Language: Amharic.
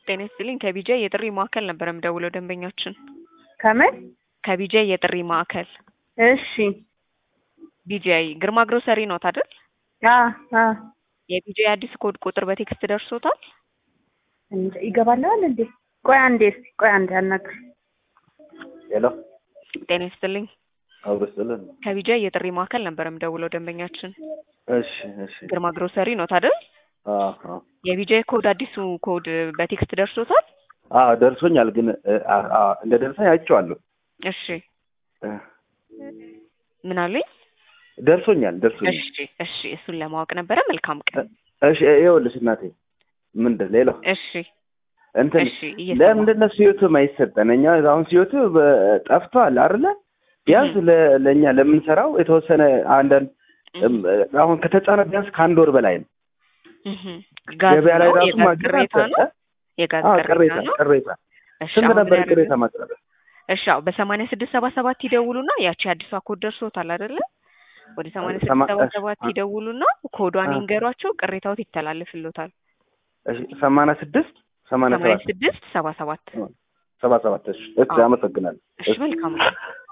ጤና ይስጥልኝ ከቢጃ የጥሪ ማዕከል ነበር የምደውለው ደንበኛችን ከምን ከቢጃ የጥሪ ማዕከል እሺ ቢጂአይ ግርማ ግሮሰሪ ኖት አይደል? አ አ የቢጂአይ አዲስ ኮድ ቁጥር በቴክስት ደርሶታል? እንጃ ይገባልሃል እንዴ? ቆይ አንዴ እስኪ ቆይ አንዴ አናግር። ሄሎ ጤና ይስጥልኝ አብርስልን። ከቢጃይ የጥሪ ማዕከል ነበር የምደውለው ደንበኛችን እሺ እሺ። ግርማ ግሮሰሪ ኖት አይደል? አዎ የቢጃይ ኮድ አዲሱ ኮድ በቴክስት ደርሶታል? አዎ ደርሶኛል፣ ግን አ- አ- እንደ ደረሰኝ አይቼዋለሁ። እሺ እ፣ ምን አሉኝ? ደርሶኛል ደርሶኛል። እሺ እሺ እሱን ለማወቅ ነበረ። መልካም ቀን። እሺ ይኸውልሽ እናቴ ምንድን ሌላው እሺ እንትን እሺ እየሰማሁ ለምንድን ነው ሲዮቱ የማይሰጠን? እኛ አሁን ሲዮቱ በ- ጠፍቷል አይደለ? ቢያንስ ለ- ለእኛ ለምንሰራው የተወሰነ አንዳንድ እም፣ አሁን ከተጫነ ቢያንስ ከአንድ ወር በላይ ነው። እህ ጋዝ ገበያ ላይ ነው? ራሱ የጋዝ ማግኘት ቅሬታ ነው? አልሰጠ። የጋዝ አዎ ቅሬታ ቅሬታ ነው? ቅሬታ እሺ ስንት አሁን ነበር ምን ቅሬታ ያደርጉ? ማቅረብ? እሺ አዎ በሰማንያ ስድስት ሰባ ሰባት ይደውሉና ያቺ አዲሷ ኮድ ደርሶታል አይደለ? ወደ ሰማንያ ስድስት ሰማ- ሰባ እሺ፣ ሰባት አ- ይደውሉና ኮዷን አ- ይንገሯቸው፣ ቅሬታዎት ይተላለፍልዎታል። እሺ ሰማንያ ስድስት ሰማንያ ሰማንያ ሰባት ስድስት ሰባ ሰባት ሰባ ሰባት እሺ እሺ አዎ። አመሰግናለሁ። እሺ መልካም ነው።